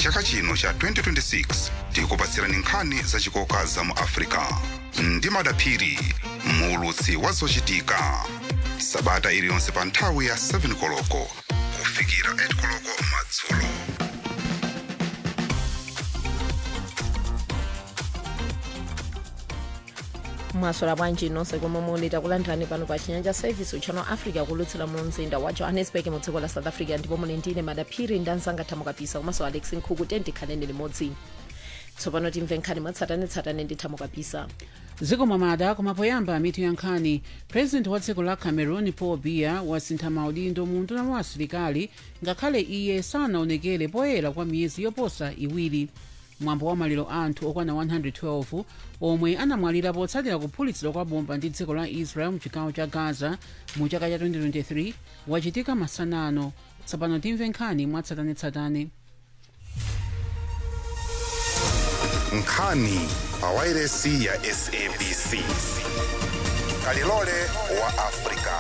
chaka chino cha 2026 tikupatsirani nkhani zachikoka za mu africa ndi madaphiri muulutsi wa zochitika sabata iliyonse pa nthawi ya 7 koloko kufikira 8 koloko madzulo mwaswera bwanji nonse komwe muli takulandirani pano pa chinyanja service uchano africa kulutsira mu mzinda wa johannesburg mu dziko la south africa ndipo muli ndine madaphiri ndi anzanga thamo kapisa komanso alex nkhuku tendikhaneni limodzi tsopano timve nkhani mwatsatanetsatane ndi thamo kapisa dziko mwamada koma poyamba mitu ya nkhani president wa dziko la cameroon paul biya wasintha maudindo mu unduna wa asilikali ngakhale iye sanaonekere poyera kwa miyezi yoposa iwiri mwambo wa maliro anthu okwana 112 omwe anamwalira potsatira kuphulitsidwa kwa bomba ndi dziko la israel mchigawo cha gaza mu chaka cha 2023 wachitika masanano tsopano timve nkhani mwatsatanetsatane nkhani pa wairesi ya sabc kalilole wa africa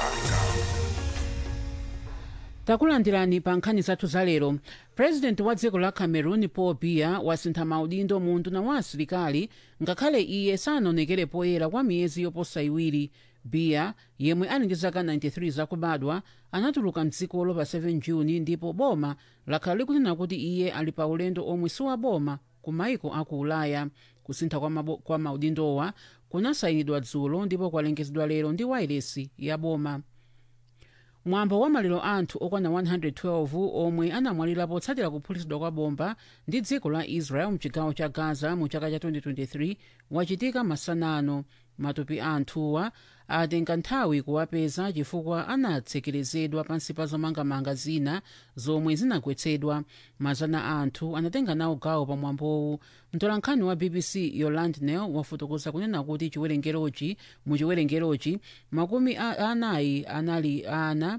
takulandirani pa nkhani zathu zalero president wa dziko la cameroon paul biya wasintha maudindo mu unduna wa asilikali ngakhale iye sanaonekere poyera kwa miyezi yoposa iwiri biya yemwe ali ndi zaka 93 zakubadwa anatuluka mdzikolo pa 7 juni ndipo boma lakhala likunena kuti iye ali pa ulendo omwe si wa boma ku maiko aku ulaya kusintha kwa, mabo- kwa maudindowa kunasayinidwa dzulo ndipo kwalengezedwa lero ndi wairesi ya boma mwambo wa maliro anthu okwana 112 omwe anamwalira potsatira kuphulitsidwa kwa bomba ndi dziko la israel mchigawo cha gaza mu chaka cha 2023 wachitika masanano matupi a anthuwa atenga nthawi kuwapeza chifukwa anatsekerezedwa pansi pa zomangamanga zina zomwe zinagwetsedwa mazana a anthu anatenga nawo gawo pa mwambowu mtolankhani wa bbc yoland nel wafotokoza kunena kuti chiwerengerochi mu chiwerengerochi makumi a- anayi anali ana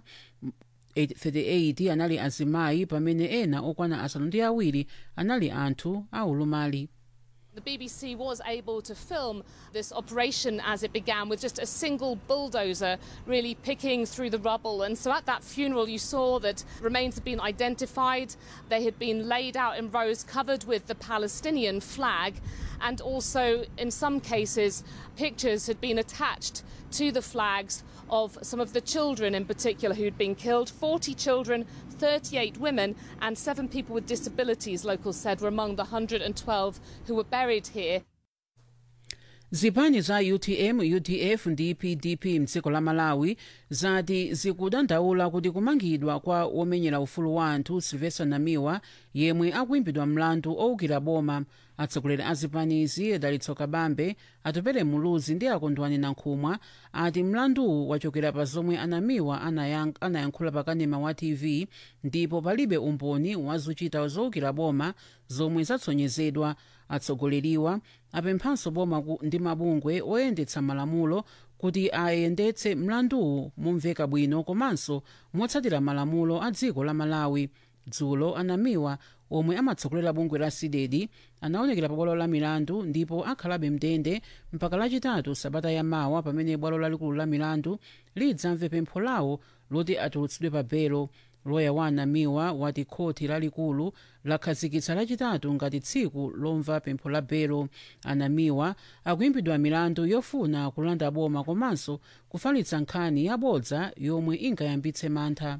38 anali azimayi pamene ena okwana asanu ndi awiri anali anthu aulumali The BBC was able to film this operation as it began with just a single bulldozer really picking through the rubble. And so at that funeral, you saw that remains had been identified. They had been laid out in rows covered with the Palestinian flag. And also, in some cases, pictures had been attached to the flags of some of the children in particular who'd been killed 40 children, 38 women, and seven people with disabilities, locals said, were among the 112 who were buried here. zipani za utm udf ndi pdp mdziko la malawi zati zikudandaula kuti kumangidwa kwa womenyera ufulu wa anthu silvester namiwa yemwe akuimbidwa mlandu owukira boma atsogoleri a zipanizi dalitso kabambe atupere muluzi ndi akondwani nankhumwa ati mlanduwu wachokera pa zomwe anamiwa anayank- anayankhula pa kanema wa tv ndipo palibe umboni wazochita zowukira boma zomwe zatsonyezedwa atsogoleriwa apemphanso boma ku- ndi mabungwe oyendetsa malamulo kuti ayendetse mlanduwu momveka bwino komanso motsatira malamulo a dziko la malawi dzulo anamiwa omwe amatsogolera bungwe la cdd anaonekera pa bwalo la milandu ndipo akhalabe mndende mpaka lachitatu sabata yamawa pamene bwalo lalikulu la milandu lidzamve pempho lawo loti atulutsidwe pa belo loya wa anamiwa wati khoti lalikulu lakhazikitsa lachitatu ngati tsiku lomva pempho la belo anamiwa akuimbidwa milandu yofuna kulanda boma komanso kufalitsa nkhani yabodza yomwe ingayambitse mantha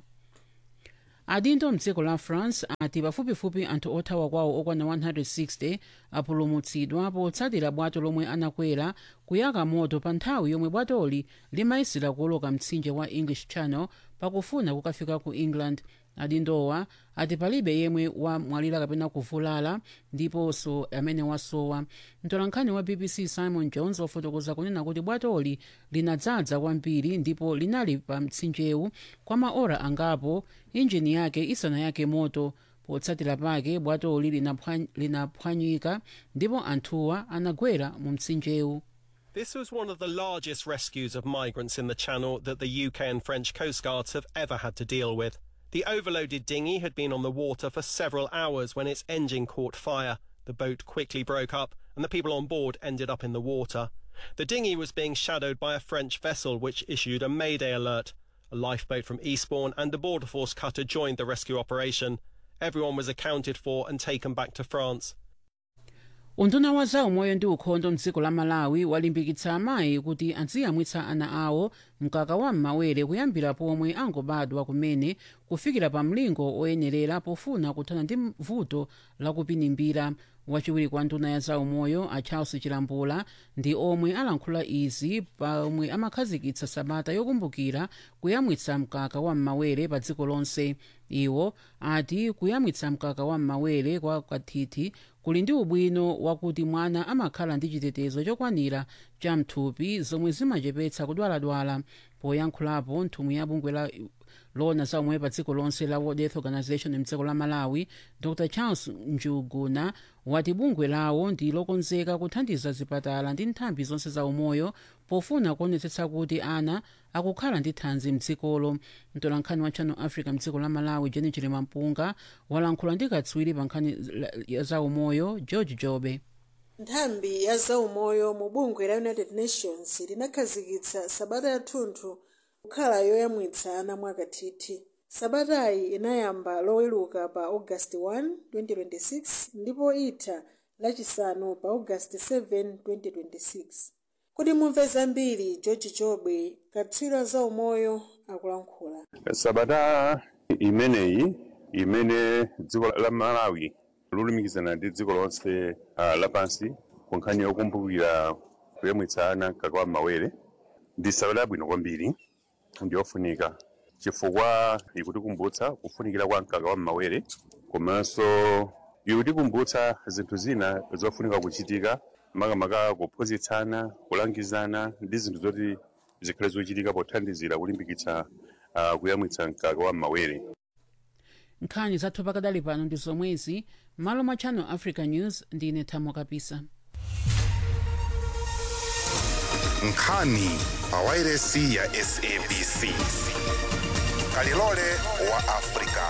adindo mdziko la france ati pafupifupi anthu othawa kwawo okwana 160 apulumutsidwa potsatira bwato lomwe anakwera kuyaka moto pa nthawi yomwe bwatoli limayesera kuwoloka mtsinje wa english channel pakufuna kukafika ku england adindowa ati palibe yemwe wamwalira kapena kuvulala ndiponso amene wasowa mtolankhani wa bbc simon jones wafotokoza kunena kuti bwatoli linadzadza kwambiri ndipo linali pa mtsinjewu kwa maora angapo injini yake isanayake moto potsatira pake bwatoli linaphwa- linaphwanyika ndipo anthuwa anagwera mu mtsinjewu This was one of the largest rescues of migrants in the Channel that the UK and French Coast Guards have ever had to deal with. The overloaded dinghy had been on the water for several hours when its engine caught fire. The boat quickly broke up and the people on board ended up in the water. The dinghy was being shadowed by a French vessel which issued a mayday alert. A lifeboat from Eastbourne and a border force cutter joined the rescue operation. Everyone was accounted for and taken back to France. unduna wa zaumoyo ndi ukhondo mdziko la malawi walimbikitsa amayi kuti aziyamwitsa ana awo mkaka wa m'mawere kuyambira pomwe angobadwa kumene kufikira pa mlingo oyenerera pofuna kuthana ndi vuto lakupinimbira wachiwiri kwa nduna ya zaumoyo a charles chilambula ndi omwe alankhula izi pomwe amakhazikitsa sabata yokumbukira kuyamwitsa mkaka wa m'mawere pa dziko lonse iwo ati kuyamwitsa mkaka wa m'mawere kwa kathithi kuli ndi ubwino wakuti mwana amakhala ndi chitetezo chokwanira cha mthupi zomwe zimachepetsa kudwaladwala poyankhulapo nthumwi ya bungwe la lona zaumwe pa dziko lonse la world health organization mdziko la malawi dr charles njuguna wati bungwe lawo ndi lokonzeka kuthandiza zipatala ndi nthambi zonse za umoyo pofuna kuonetsetsa kuti ana akukhala ndi thanzi mdzikolo mtolankhani wa channel africa mdziko la malawi jeni chilima mpunga walankhula ndi katswiri pa nkhani za umoyo george jobe nthambi ya zaumoyo mu bungwe la united nations linakhazikitsa sabata yathunthu kukhala yoyamwitsa ana mwakathithi sabatayi inayamba loweluka pa august 1 2026 ndipo itha lachisanu pa august 7 2026 kuti mumve zambiri george jobe katswiri wa zaumoyo akulankhula sabata imeneyi imene dziko la malawi lolumikizana ndi dziko lonse uh, lapansi ku nkhani yokumbukira kuyamwitsa ana mkaka wa m'mawere ndi sabata yabwino kwambiri ndiyofunika chifukwa ikutikumbutsa kufunikira kwa mkaka wa m'mawere komanso ikutikumbutsa zinthu zina zofunika kuchitika makamaka kuphunzitsana kulangizana ndi zinthu zoti zikhale zochitika pothandizira kulimbikitsa uh, kuyamwitsa mkaka wa m'mawere nkhani zathu pakadali pano ndi zomwezi malo mwa channel africa news ndine thamo kapisa nkhani pa wairesi ya sabc kalilole wa afrika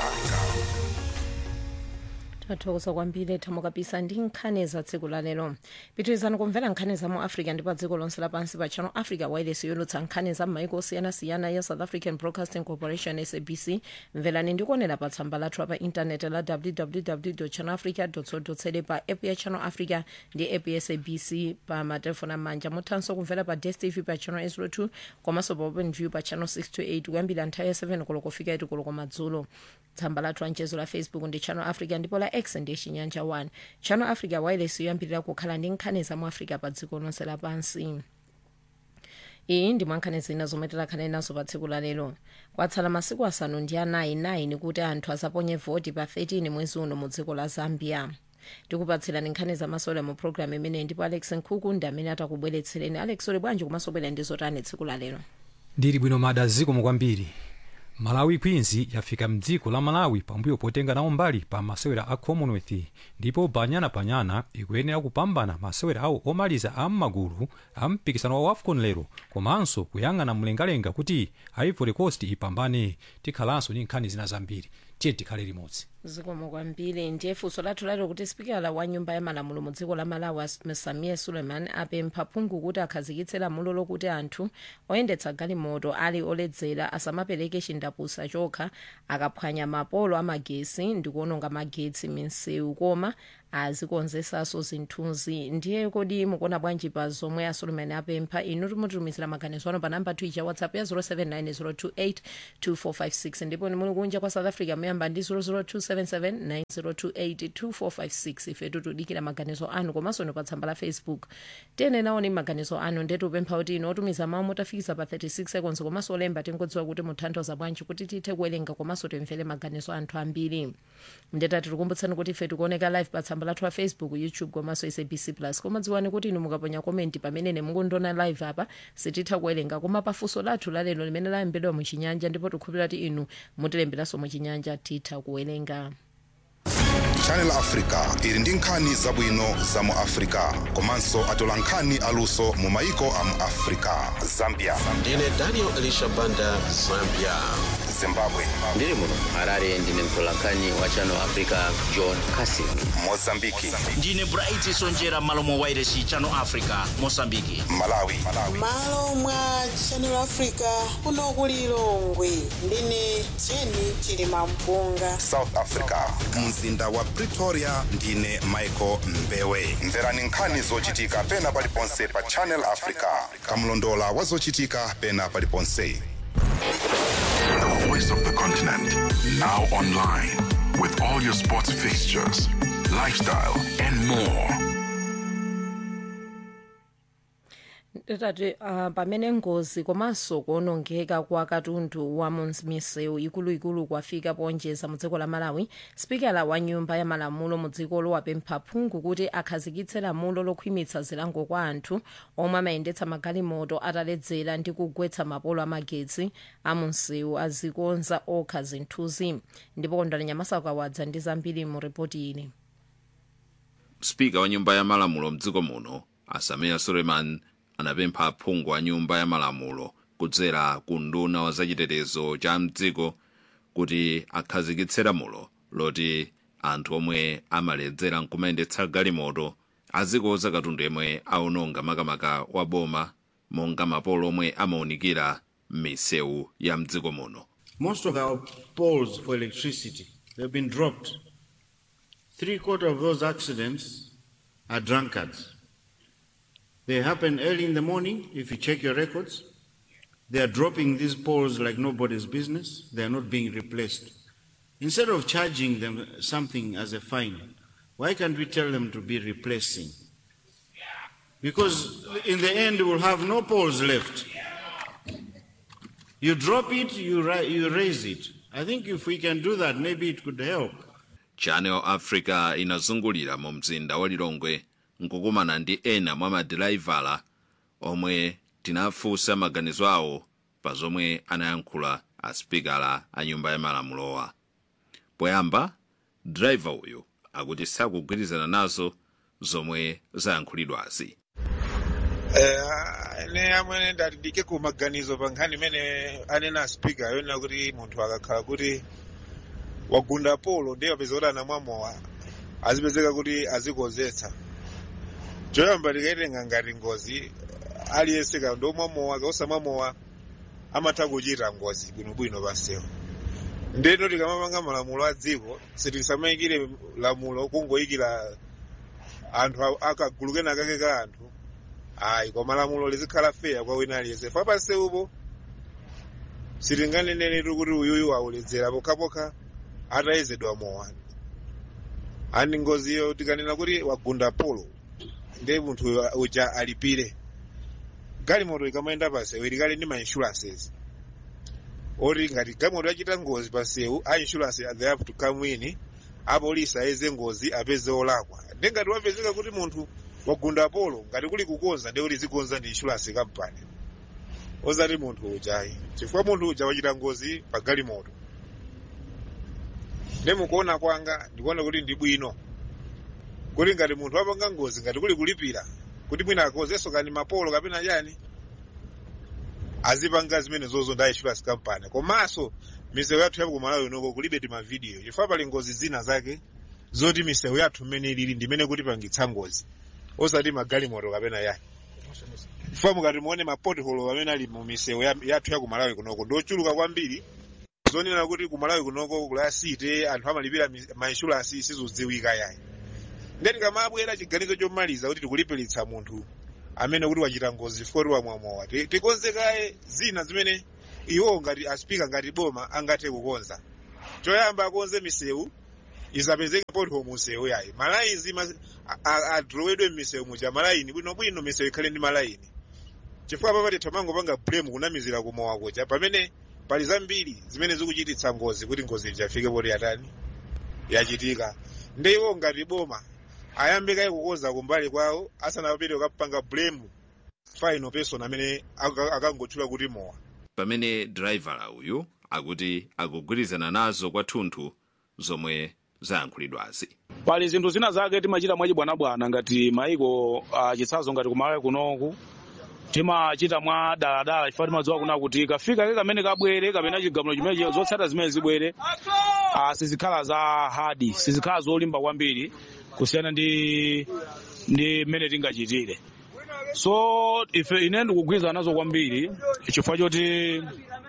tathokoza kwambiri thamo kapisa ndi nkhani za tsiku la lero pitirizani kumvera nkhani za mu africa ndi pa dziko lonse lapansi pa channel africa wireless yolutsa nkhani za m'maiko osiyanasiyana ya south african broadcasting corporation sabc mverani ndikuonera pa tsamba lathu pa intaneti la www channel africa co pa app ya channel africa ndi app ya sabc pa matelefoni amanja muthanso kumvera pa dstv pa channel 02 komanso pa open view pa channel 628 kuyambira nthawi ya 7 koloko kufika 8 koloko madzulo tsamba lathu la mchezo la facebook ndi channel africa ndipo la x ndi chinyanja 1 channel africa wireless yoyambirira kukhala ndi nkhani za mu africa pa dziko lonse lapansi iyi ndi mwankhani zina zomwe tilakhale nazo pa tsiku la lero kwatsala masiku asanu ndi anayi 9 kuti anthu azaponye voti pa 13 mwezi uno mu dziko la zambia tikupatsirani nkhani zamasola mu programu imeneyi ndipo alex nkhuku ndi amene atakubweretsereni alex uli bwanji kumasobwera ndi zotani tsiku la lero ndili bwino mada zikomo kwambiri malawi queens yafika mdziko la malawi pambuyo potenga nawo mbali pa masewera a commonwealth ndipo banyana banyana ikuyenera kupambana masewera awo omaliza a m'magulu a mpikisano wa wafcon lero komanso kuyang'ana mlengalenga kuti ivory coast ipambane tikhalanso ndi nkhani zina zambiri tiye tikhale limodzi zikomo kwambiri ndiye funso lathu lalero kuti spikala wa nyumba ya malamulo mu dziko la malawi samia suleiman apempha phungu kuti akhazikitse lamulo lokuti anthu oyendetsa galimoto ali oledzera asamapereke chindapusa chokha akaphwanya mapolo amagesi ndi kuononga magetsi m'misewu koma azikonzesanso zinthuzi ndiye kodi mukuona bwanji pa zomwe a suleiman apempha inu timutumizira maganizo ano pa namba twicha whatsapp ya 07902825456 ndipo ni muli kunja kwa south africa muyamba ndi 0027790282456 ife tutudikira maganizo anu komanso ni pa tsamba la facebook tene naoni maganizo anu ndetu upempha kuti inu otumiza mawu motafikisa pa 36 seconds komanso olemba tingodziwa kuti muthandiza bwanji kuti tithe kuwerenga komanso timvere maganizo anthu ambiri ndetati tikumbutsani kuti ife tikuoneka live pa tsamba lathu la facebook youtube komanso sabc plus koma dziwani kuti inu mukaponya komenti pamene mukundiona live apa sititha kuwerenga koma pafunso lathu lalero limene layembedwa muchinyanja ndipo tikhulupirira kuti inu mutilemberanso muchinyanja titha kuwerenga channel africa ili ndi nkhani zabwino za mu africa komanso atola nkhani aluso mu maiko a mu africa zambia ndine daniel elisha banda zambia zimbabwe ndiri muno harare ndine mtolankhani wa channel africa john casin mozambiki ndine bright sonjera malo mwa wairesi channel africa mosambiki malawi malo mwa channel africa kuno ku lilongwe ndine jeni chilima mpunga south africa mzinda wa pretoria ndine michael mbewe mverani nkhani zochitika pena paliponse pa channel africa kamlondola wa zochitika pena paliponse The voice of the continent. Now online. With all your sports fixtures, lifestyle, and more. tati uh, pamene ngozi komanso kuonongeka kwa katundu wa misewu ikuluikulu kwafika ponjeza mu dziko la malawi spikala wa nyumba ya malamulo mu dzikolo wapempha phungu kuti akhazikitse lamulo lokhwimitsa zilango kwa anthu omwe amayendetsa magalimoto ataledzera ndi kugwetsa mapolo amagetsi a munsewu azikonza okha zinthuzi ndipo kondwani nyamasako awadza ndi zambiri mu ripoti ili spika wa nyumba ya malamulo mdziko muno asamiya suleiman anapempha aphungu a nyumba ya malamulo kudzera ku nduna wa zachitetezo cha mdziko kuti akhazikitse lamulo loti anthu omwe amaledzera nkumayendetsa galimoto azikoza katundu yemwe aononga makamaka wa boma monga mapolo omwe amawunikira m'misewu ya mdziko muno Most of our poles for electricity have been dropped. Three quarter of those accidents are drunkards. They happen early in the morning. If you check your records, they are dropping these poles like nobody's business. They are not being replaced. Instead of charging them something as a fine, why can't we tell them to be replacing? Because in the end, we'll have no poles left. You drop it, you, ri- you raise it. I think if we can do that, maybe it could help. channel africa inazungulira mu mzinda wa lilongwe nkukumana ndi ena mwa madilaivala omwe tinafunsa maganizo awo pa zomwe anayankhula asipikala a nyumba ya malamulowa poyamba driver uyu akuti sakugwirizana nazo zomwe zayankhulidwazi Eh, ine amene ndati ndike ku maganizo pa nkhani imene anena speaker yonena kuti munthu akakhala kuti wagunda polo ndiye apeza kuti anamwamowa azipezeka kuti azikozetsa choyamba tikaitenga ngati ngozi aliyense ka ndomwamowa kausamwamowa amatha kuchita ngozi bwinobwino pansewu ndeno tikamapanga malamulo a dziko sitisamayikire lamulo kungoyikira anthu a- akagulu kena kake ka anthu ayi koma lamulo lizikhala feya kwa wina aliyense fa pansewupo sitinganeneretu kuti uyuyu auledzera pokhapokha atayezedwa mowa ani ngoziyo tikanena kuti wagunda polo ndiye munthu uyo uja alipire galimoto ikamayenda pansewu ilikali ndi ma insurances oti ngati galimoto yachita ngozi pansewu a insurance they have to come in apolisi ayeze ngozi apeze olakwa ndi ngati wapezeka kuti munthu wagunda polo ngati kuli kukonza ndiye kuti zikonza ndi insurance company ozati munthu ujayi chifukwa munthu uja wachita ngozi pa galimoto ndi mukuona kwanga ndikuona kuti ndi bwino kuti ngati munthu apanga ngozi ngati kuli kulipira kuti mwina akonzenso kani mapolo kapena chani azipanga zimene zozo ndi insurance company komanso misewu yathu yapo kumalawi unoko kulibe timavidiyo chifukwa pali ngozi zina zake zoti misewu yathu mmene ilili ndimene kuti pangitsa ngozi osati magalimoto kapena yani chifukwa mukati muone mapotholo amene ali mu misewu ya- yathu ya kumalawi kunoko ndochuluka kwambiri zonena kuti kumalawi kunoko kula site anthu amalipira mi- ma insurance sizodziwika yayi ndeti kamabwera chiganizo chomaliza kuti tikulipiritsa munthu amene kuti wachita ngozi chifukwa kuti wamwamowa Ti- tikonzekaye zina zimene iwo ngati aspika ngati boma angathe kukonza choyamba akonze misewu isapezeke potho musewu yayi malayini adrowedwe m'misewu muja malayini bwinobwino misewu ikhale ndi malayini chifukwa papati tamangopanga blame kunamizira kumowa kuja pamene pali zambiri zimene zikuchititsa ngozi kuti ngozi ijafike poti yatani yachitika ndi iwo ngati boma ayambe kaye kukonza kumbali kwawo asanapite kukapanga blame final person amene aka- akangotchula kuti mowa pamene driver uyu akuti akugwirizana nazo kwathunthu zomwe zayankhulidwazi pali zinthu zina zake timachita mwachibwanabwana ngati maiko achitsazo ngati kumalawi kunoku timachita mwa daladala chifukwa timadziwa kuna kuti kafika ke kamene kabwere kapena chigamulo chimene zotsata zimene zibwere ah, sizikhala za hadi sizikhala zolimba kwambiri kusiyana ndi ndi mmene tingachitire so ife ine ndikugwirizana nazo kwambiri chifukwa choti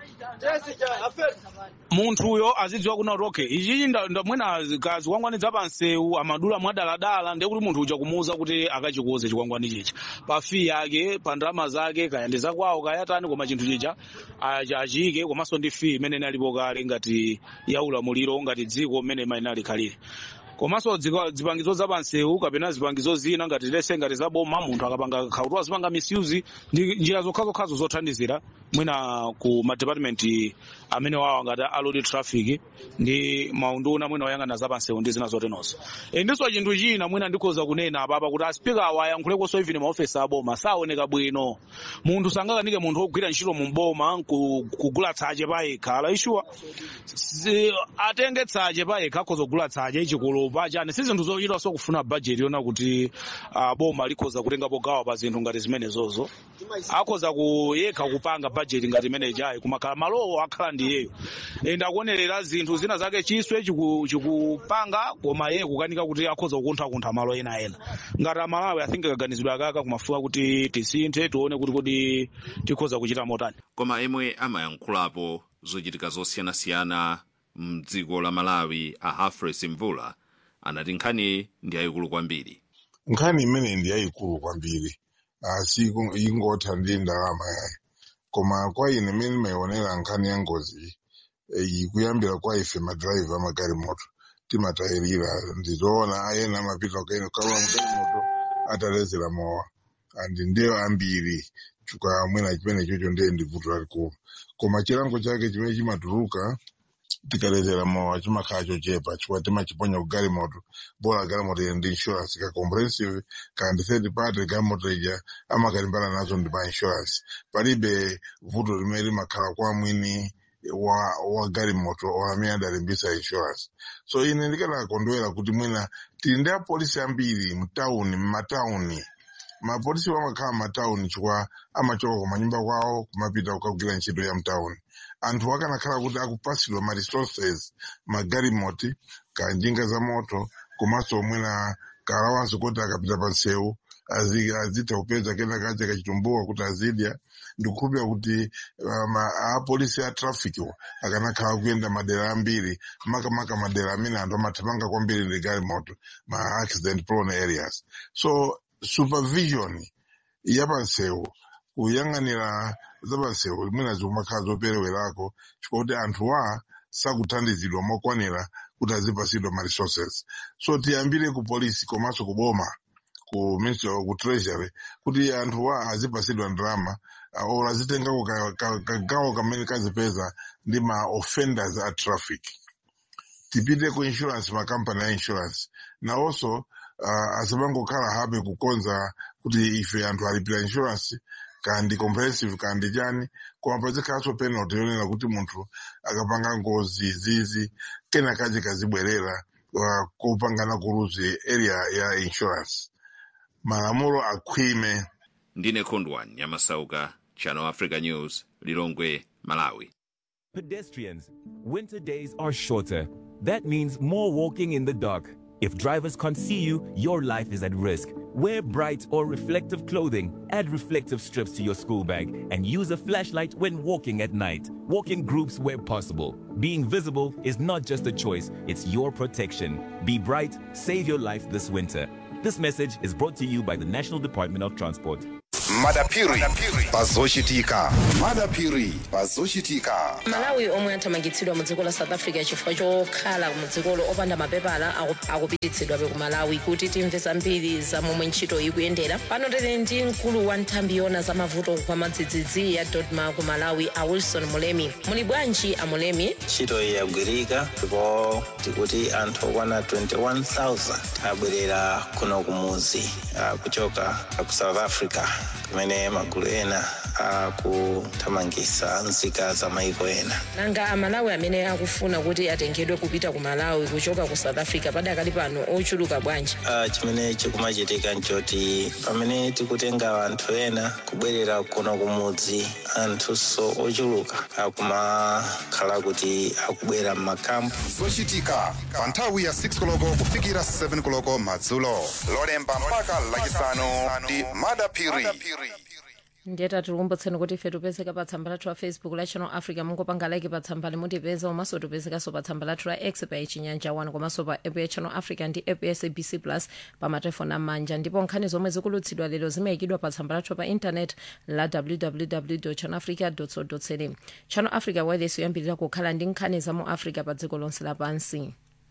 munthuyo azidziwa kuna kuti okay ichichi ndamwena zikwangwani za pansewu amadula mwadaladala ndiye kuti munthu uja kumuwuza kuti akachikuze chikwangwani chicha pa fee yake pa ndalama zake kaya ndi zakwawo kayatani koma chinthu chicha achi- achiyike komanso ndi fee imene inalipo kale ngati ya ulamuliro ngati dziko mmene imayenera likhalire komanso dzika- zipangizo za pansewu kapena zipangizo zina ngati lese ngati zaboma munthu akapanga khautu azipanga misuse ndi njira zokhazokhazo zothandizira mwina ku madepartment amene wawa ngati alodi traffic ndi maunduna mwina oyang'ana za pansewu ndi zina zotenonso e, ndiso chinthu china mwina ndikhoza kunena apapa kuti aspika awa ayankhulekonso even maofesi aboma saoneka bwino munthu sangakanike munthu ogwira ntchito mu boma ku- kugula tsache pa yekha ala ishuwa si- atenge tsache pa yekha akhoza kugula tsache chikulu pachani si zinthu zochita so kufuna bajeti yona kuti ah, boma likhoza kutengapo gawo pa zinthu ngati zimenezozo akhoza kuyekha kupanga bajeti ngati imene ijayi kumakhala malowo akhala ndi iyeyo ende akuonerera zinthu zina zake chiswe chiku- chikupanga koma iye kukanika kuti akhoza kukunthakuntha malo ena ena ngati amalawi i think kaganizidwe akaka kumafuka kuti tisinthe tione kuti kodi tikhoza kuchita motani koma emwe amayankhulapo zochitika zosiyanasiyana mdziko la malawi a hafres mvula anati nkhani ndi yayikulu kwambiri nkhani imene ndi yayikulu kwambiri asi ingotha ndi ndalama yayi koma kwa ine imene imayionera nkhani ya ngozi iyi kuyambira kwa ife madrayiva amagalimoto timatayirira ndizoona ayena amapita kaino kawa mgalimoto atalezera mowa andi ndiyo ambiri chuka mwina chimene chocho ndiye ndi vuto lalikulu koma chilango chake chimene chimatuluka tikalezera mowa chimakhala chochepa chifukwa timachiponya ku galimoto bora galimoto ili ndi insurance ka comprehensive kandi third party galimoto ija amakalimbana nazo ndi pa insurance palibe vuto limene limakhala kwa mwini wa wa galimoto or amene adalimbisa insurance so ine ndikanakondwera kuti mwina tili ndi apolisi ambiri mtawuni mmatawuni mapolisi amakhala mmatawuni chifukwa amachoka kumanyumba kwawo kumapita kukagwira ntchito ya mtawuni anthu akanakhala kuti akupasidwa ma resources magalimoti kanjinga za moto komanso mwina kalawanso kuti akapita pa nsewu azi- azitha kupeza kena kache kachitumbuwa kuti azidya ndikukhulupira kuti um, apolisi a traffic akanakhala kuyenda madera ambiri makamaka madera amene anthu amathamanga kwambiri ndi galimoto ma accident prone areas so supervision yapansewu kuyang'anira zapansewu mwina zikumakhala zoperewerako chifukwa kuti anthuwa sakuthandizidwa mokwanira kuti azipasidwa ma resources so tiyambire ku polisi komanso ku boma ku ministry ku treasury kuti anthuwa azipasidwa ndalama uh, or azitengako ka- ka- kagawo kamene kazipeza ndi ma offenders a traffic tipite ku insurance makampani a insurance nawonso uh, asapangokhala habe kukonza kuti ife anthu alipira insurance kandi comprehensive kandi chani koma pazikhalanso penalty yonena kuti munthu akapanga ngozi zizi kena kache kazibwerera uh, kopangana kuluzi area ya insurance malamulo akhwime ndine khondwani nyamasauka channel africa news lilongwe malawi Pedestrians, winter days are shorter. That means more walking in the dark. If drivers can't see you, your life is at risk. Wear bright or reflective clothing, add reflective strips to your school bag, and use a flashlight when walking at night. Walk in groups where possible. Being visible is not just a choice, it's your protection. Be bright, save your life this winter. This message is brought to you by the National Department of Transport. madapiri pazochitika madapiri pazochitika malawi omwe athamangitsidwa mu dziko la south africa chifukwa chokhala mu dzikolo opanda mapepala aku- akupititsidwabe ku malawi kuti timve zambiri za momwe ntchito ikuyendera pano tili ndi mkulu wa nthambi yona za mavuto kwa madzidzidzi ya dodma ku malawi a wilson mulemi muli bwanji a mulemi ntchito iyi yagwirika ndipo tikuti anthu okwana 21000 abwerera kuno kumudzi ah, kuchoka ku south africa pamene magulu ena akuthamangitsa nzika za maiko ena nanga amalawi amene akufuna kuti atengedwe kupita ku malawi kuchoka ku south africa padakali pano ochuluka bwanji Ah, chimene chikumachitika nchoti pamene tikutenga anthu ena kubwerera kuno kumudzi anthunso ochuluka akumakhala kuti akubwera m'makampu zochitika pa nthawi ya 6 koloko kufikira 7 koloko madzulo lolemba mpaka lachisanu ndi madapiri ndiyeta tikukumbutseni kuti ife tipezeka pa tsamba lathu la facebook la channel africa mungopanga like pa tsamba limutipeza komanso tipezekanso pa tsamba lathu la x pa chinyanja 1 komanso pa app ya channel africa ndi app ya sabc plus pa matelefoni amanja ndipo nkhani zomwe zikulutsidwa lero zimayikidwa pa tsamba lathu pa intanet la www channel africa co za channel africa wireless yoyambirira kukhala ndi nkhani za mu africa pa dziko lonse lapansi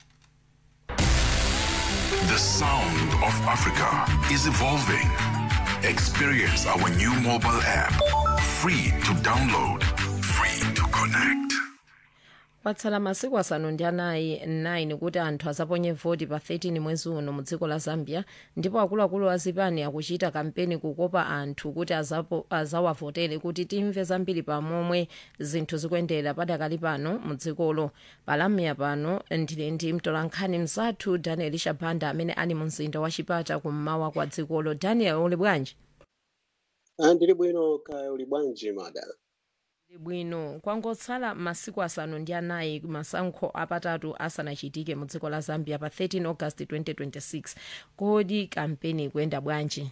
The sound of Africa is evolving. Experience our new mobile app. Free to download, free to connect. kwatsala masiku asanu ndi anayi 9 kuti anthu azaponye voti pa 13 mwezi uno mu dziko la zambia ndipo akuluakulu a zipani akuchita kampeni kukopa anthu kuti azapo- azawavotere kuti timve zambiri pamomwe zinthu zikuyendera padakali pano mu dzikolo palamya pano ndili ndi mtolankhani mzathu daniel shabanda amene ali mu mzinda wa chipata kummawa kwa dzikolo daniel uli bwanji Ah, ndili bwino kaya uli bwanji mada Ndili bwino kwangotsala masiku asanu ndi anayi masankho apatatu asanachitike mu dziko la zambia pa 13 august 2026 kodi kampeni ikuyenda bwanji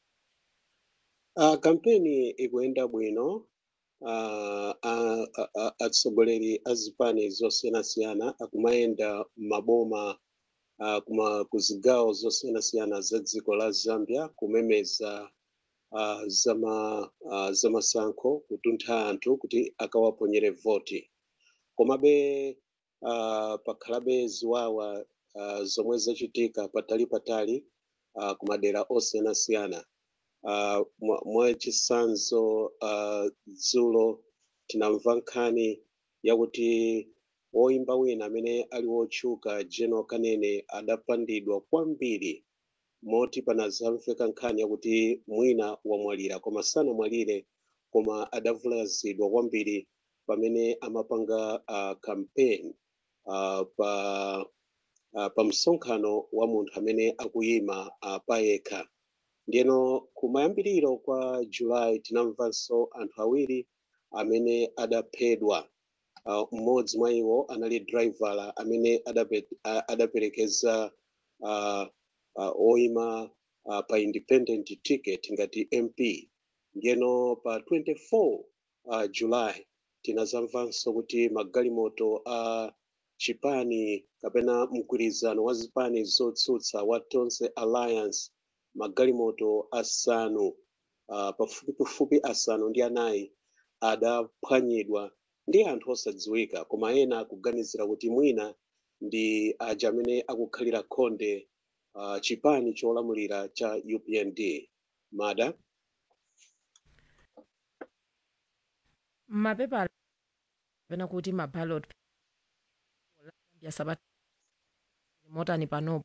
uh, kampeni ikuyenda bwino uh, uh, uh, atsogoleri a zipani zosiyanasiyana akumayenda m'maboma uh, kuma ku zigawo zosiyanasiyana za dziko la zambia kumemeza uh, zama uh, zamasankho kutuntha anthu kuti akawaponyere voti komabe uh, pakhalabe ziwawa uh, zomwe zachitika patali patali uh, kumadera osiyanasiyana uh, mwa- mwachisanzo uh, dzulo tinamva nkhani yakuti woimba wina amene ali wotchuka general kanene adapandidwa kwambiri moti panazamveka nkhani yakuti mwina wamwalira koma sanamwalire koma adavulazidwa kwambiri pamene amapanga uh, campaign uh, pa uh, pa msonkhano wa munthu amene akuyima uh, payekha ndiyeno kumayambiriro kwa julayi tinamvanso anthu awiri amene adaphedwa uh, mmodzi mwa iwo anali driver amene adape, a- adaperekeza uh, uh, oyima uh, pa independent ticket ngati mp ndiyeno pa 24 uh, julayi tinazamvanso kuti magalimoto a uh, chipani kapena mgwirizano wa zipani zotsutsa wa tonse alliance magalimoto asanu uh, pafupifupi asanu ndi anayi adaphwanyidwa ndi anthu osadziwika koma ena akuganizira kuti mwina ndi aja amene akukhalira khonde uh, chipani cholamulira cha upnd mada mapepa kapena kuti maballot ya sabata motani panopo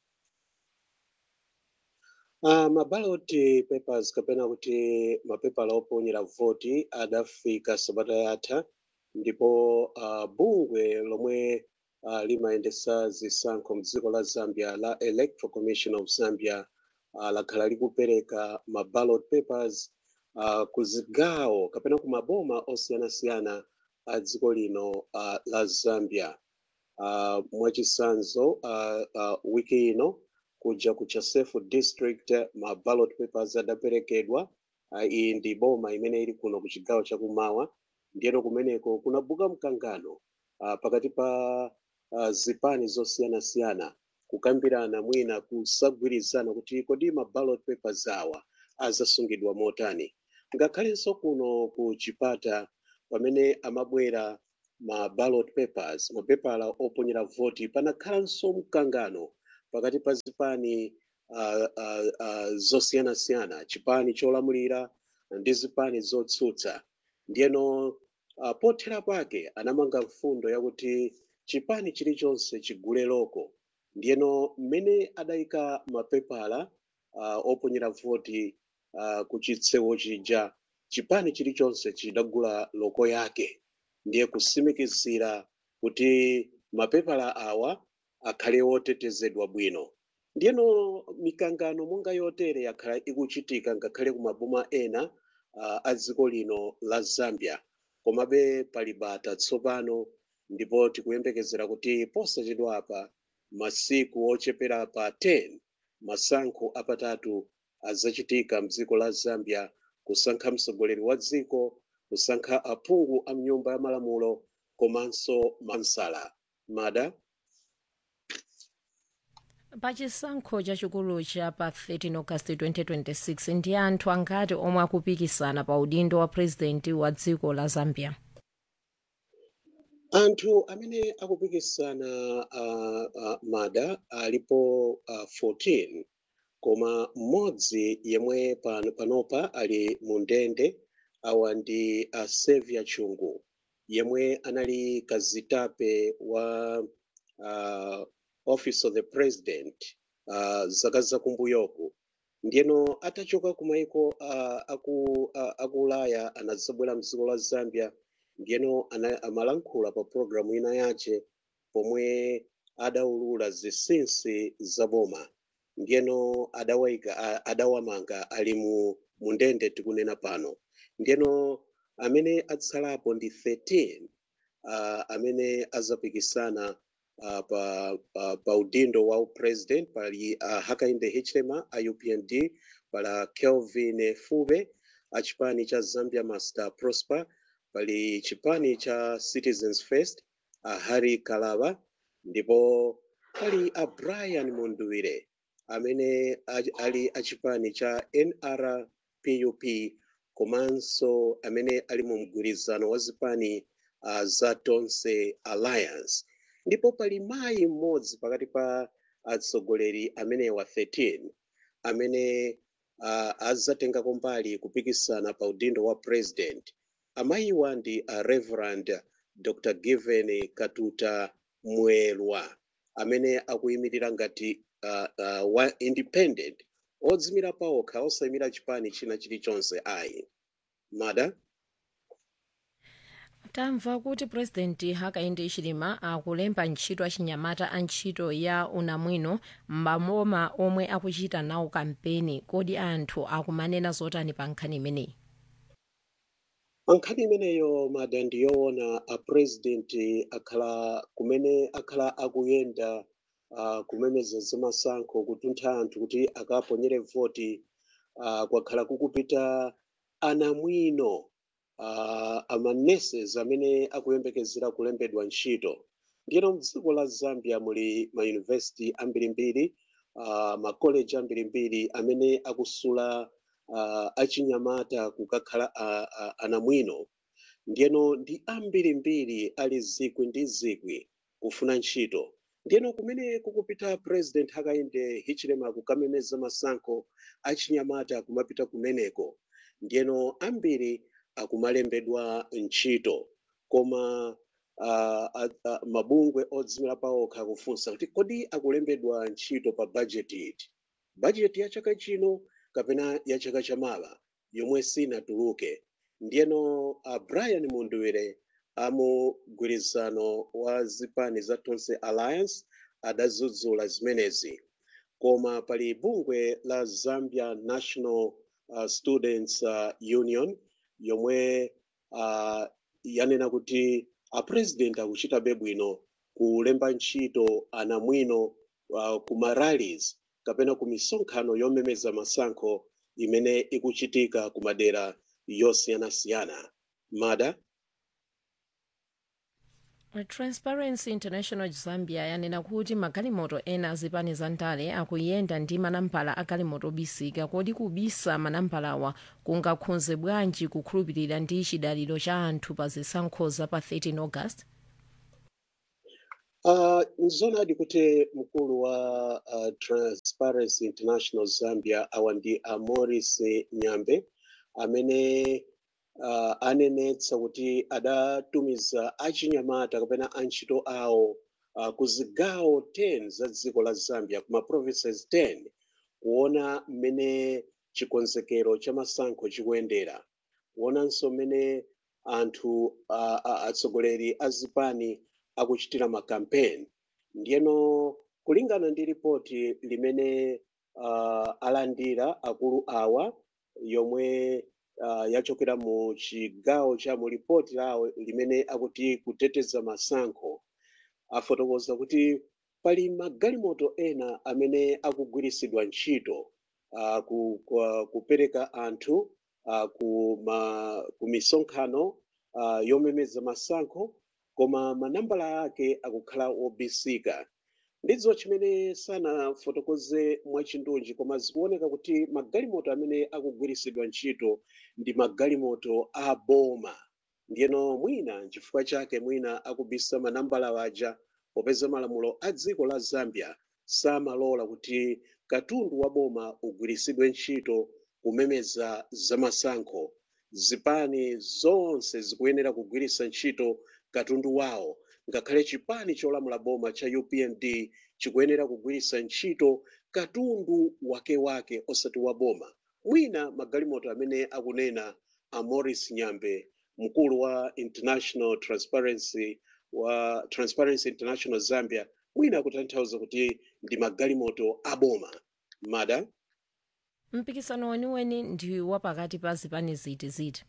Uh, maballot papers kapena kuti mapepala oponyera voti adafika sabata yatha ndipo uh, bungwe lomwe uh, limayendesa zisankho mdziko la zambia la electoral commission of zambia uh, lakhala likupereka maballot papers uh, ku zigawo kapena ku maboma osiyanasiyana a dziko lino uh, la zambia uh, mwachisanzo uh, uh, wiki ino kuja ku chasefu district ma ballot papers adaperekedwa uh, iyi ndi boma imene ili kuno ku chigawo chakumawa ndiyeno kumeneko kunabuka mkangano uh, pakati pa uh, zipani zosiyanasiyana kukambirana mwina kusagwirizana kuti kodi ma ballot papers awa azasungidwa motani ngakhalenso kuno ku chipata pamene amabwera ma ballot papers mapepala oponyera voti panakhalanso mkangano pakati pa zipani uh, uh, uh, zosiyanasiyana chipani cholamulira ndi zipani zotsutsa ndiyeno uh, pothera pake anamanga mfundo yakuti chipani chilichonse chigule loko ndiyeno mmene adayika mapepala uh, oponyera voti uh, ku chitsewu chija chipani chilichonse chidagula loko yake ndiye kusimikizira kuti mapepala awa akhale otetezedwa bwino ndiyeno mikangano monga yotere yakhala ikuchitika ngakhale ku maboma ena uh, a dziko lino la zambia komabe pali bata tsopano ndipo tikuyembekezera kuti posachedwa apa masiku ochepera pa 10 masankho apatatu azachitika mdziko la zambia kusankha mtsogoleri wa dziko kusankha aphungu a mnyumba ya malamulo komanso mansala mada pachisankho chachikulu cha pa 13 august 2026 ndi anthu angati omwe akupikisana pa udindo wa purezidenti wa dziko la zambia anthu amene akupikisana uh, uh, mada alipo uh, 14 koma mmodzi yemwe pano, panopa ali mu ndende awa ndi uh, Xavier Chungu yemwe anali kazitape wa uh, office of the president uh, zaka zakumbuyoku ndiyeno atachoka ku maiko uh, aku, uh, aku ulaya anadzabwera mdziko la zambia ndiyeno ana- amalankhula pa programu ina yace pomwe adaulula zinsinsi za boma ndiyeno adawayika a- adawamanga ali mu mu ndende tikunena pano ndiyeno amene atsalapo ndi 13 uh, amene azapikisana uh, pa, uh, pa udindo wa president pali uh, hakainde hichilema a upnd pala kelvin fube a chipani cha zambia master prosper pali chipani cha citizens first a harry kalaba ndipo pali a brian munduwire amene a- ali a chipani cha nrpup komanso amene ali mu mgwirizano wa zipani uh, za tonse alliance ndipo pali mayi mmodzi pakati pa atsogoleri amenewa 13 amene uh, azatengako mbali kupikisana pa udindo wa president amayiwa ndi uh, reverend dr given katuta mwelwa amene akuyimirira ngati uh, uh, wa independent odzimira pawokha osayimira chipani china chilichonse ayi mada tamva kuti purezidenti hakainde hichilema akulemba ntchito achinyamata a ntchito ya unamwino m'maboma omwe akuchita nawo kampeni kodi anthu akumanena zotani pa nkhani imeneyi nkhani imeneyo mada ndiyoona a president akhala kumene akhala akuyenda uh, kumemeza zamasankho kutuntha anthu kuti akaponyere voti uh, kwakhala kukupita anamwino uh, amaneses amene akuyembekezera kulembedwa ntchito ndiyeno mdziko la zambia muli mayunivesiti ambirimbiri uh, makoleji ambirimbiri amene akusula uh, achinyamata kukakhala uh, uh, anamwino ndiyeno ndi ambirimbiri ali zikwi ndi zikwi kufuna ntchito ndiyeno kumene kukupita president hakainde hichilema kukamemeza masankho achinyamata kumapita kumeneko ndiyeno ambiri akumalembedwa ntchito koma uh, uh, uh, mabungwe odzimira pawokha akufunsa kuti kodi akulembedwa ntchito pa budget iti budget ya chaka chino kapena ya chaka chamawa yomwe sinatuluke ndiyeno uh, brian munduwire amugwirizano wa zipani za tonse alliance adadzudzula zimenezi koma pali bungwe la zambia national uh, students uh, union yomwe uh, yanena kuti apresident akuchitabe bwino kulemba ntchito anamwino uh, ku marallies kapena ku misonkhano yomemeza masankho imene ikuchitika ku madera yosiyanasiyana mada transparency international zambia yanena kuti magalimoto ena azipani za ndale akuyenda ndi manambala agalimoto obisika kodi kubisa manambalawa kungakhudze bwanji kukhulupirira ndi chidaliro cha anthu pa zisankho za pa 13 august Uh, nzoonadi kuti mkulu wa uh, Transparency International Zambia awa ndi a Morris Nyambe amene uh, anenetsa kuti adatumiza achinyamata kapena antchito awo uh, ku zigawo 10 za dziko la Zambia kuma provinces 10 kuona mmene chikonzekero cha masankho chikuyendera kuonanso mmene anthu uh, uh, atsogoleri a zipani akuchitira makampeni ndiyeno kulingana ndi ripoti limene uh, alandira akulu awa yomwe uh, yachokera mu chigawo cha mu ripoti lawo limene akuti kuteteza masankho afotokoza kuti pali magalimoto ena amene akugwirisidwa ntchito uh, ku, ku, kupereka anthu uh, ku, ma, ku misonkhano uh, yomemeza masankho koma manambala ake akukhala obisika ndizo chimene sanafotokoze mwachindunji koma zikuoneka kuti magalimoto amene akugwirisidwa ntchito ndi magalimoto a boma ndiyeno mwina nchifukwa chake mwina akubisa manambala waja popeza malamulo a dziko la zambia samalola kuti katundu wa boma ugwirisidwe ntchito kumemeza zamasankho zipani zonse zikuyenera kugwirisa ntchito katundu wawo ngakhale chipani cholamula boma cha upnd chikuyenera kugwirisa ntchito katundu wakewake osati wa boma mwina magalimoto amene akunena a morris nyambe mkulu wa international transparency wa transparency international zambia mwina akutanthauza kuti ndi magalimoto aboma mada mpikisano weniweni ndi wapakati pa zipani ziti ziti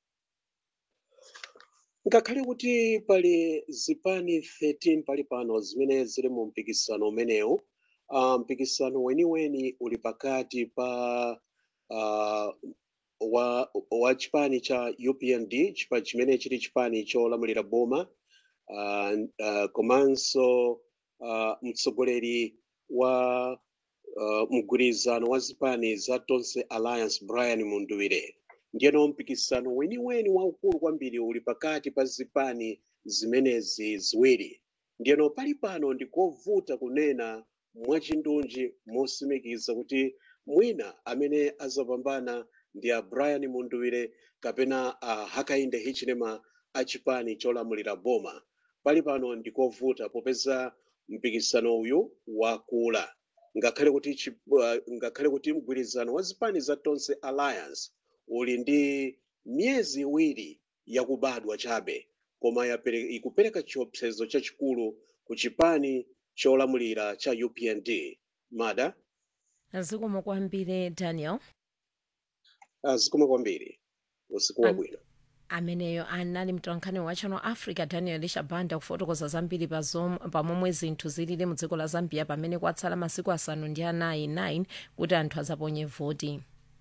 ngakhale kuti pali zipani 13 pali pano zimene zili mu mpikisano umenewu uh, mpikisano weniweni uli pakati pa uh, wa, wa chipani cha upnd chipa chimene chili chipani cholamulira boma uh, uh, komanso uh, mtsogoleri wa uh, mgwirizano wa zipani za tonse alliance brian munduwire ndiyeno mpikisano weniweni waukulu kwambiri uli pakati pa zipani zimenezi ziwiri ndiyeno pali pano ndikovuta kunena mwachindunji mosimikiza kuti mwina amene azapambana ndi a brian munduwire kapena a hakainde hichilema a chipani cholamulira boma pali pano ndikovuta popeza mpikisano uyu wakula ngakhale kuti chi- uh, ngakhale kuti mgwirizano wa zipani za tonse alliance uli ndi miyezi iwiri yakubadwa chabe koma yapere- ikupereka chiopsezo chachikulu ku chipani cholamulira cha upnd mada zikomo kwambiri daniel zikomo kwambiri usiku wabwino ameneyo anali mtolankhani wa channel africa daniel shabanda kufotokoza zambiri pa zom- pamomwe zinthu zilili mu dziko la zambia pamene kwatsala masiku asanu ndi anayi 9 kuti anthu azaponye voti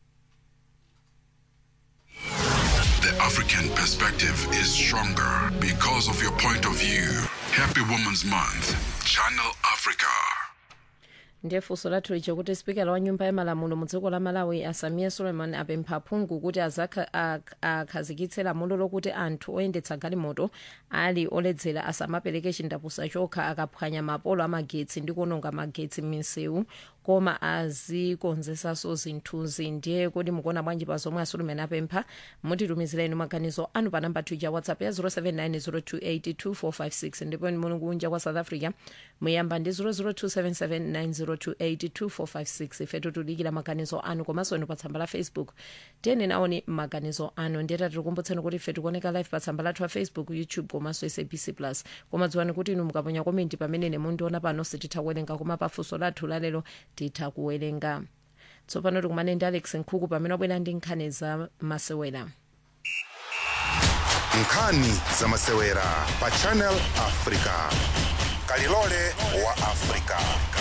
The African perspective is stronger because of your point of view. Happy Women's Month. Channel Africa. ndiye funso lathu lija kuti spikala wa nyumba ya malamulo mu dziko la malawi asamiya suleiman apempha aphungu kuti azakha- ak- akhazikitse lamulo lokuti anthu oyendetsa galimoto ali oledzera asamapereke chindapusa chokha akaphwanya mapolo amagetsi ndi kuononga magetsi m'misewu koma azikonzesanso zinthuzi ndiye kuti mukuona bwanji pa zomwe asuleiman apempha mutitumizireni maganizo anu pa namba tuja whatsapp ya 0790282456 ndipo muli kunja kwa south africa muyamba ndi 0027790282456 ifetu tulikira maganizo anu komanso inu pa tsamba la facebook tiyeni naoni maganizo anu ndiye tatikumbutseni kuti ife tikuoneka live pa tsamba lathu la facebook youtube komanso sabc plus koma dziwani kuti inu mukaponya komenti pamene mundiona pano sititha kuwerenga koma pafunso lathu lalero titha kuwerenga tsopano tikumane ndi alex nkhuku pamene wabwera ndi nkhani za masewera nkhani za masewera pa channel africa kalilole wa africa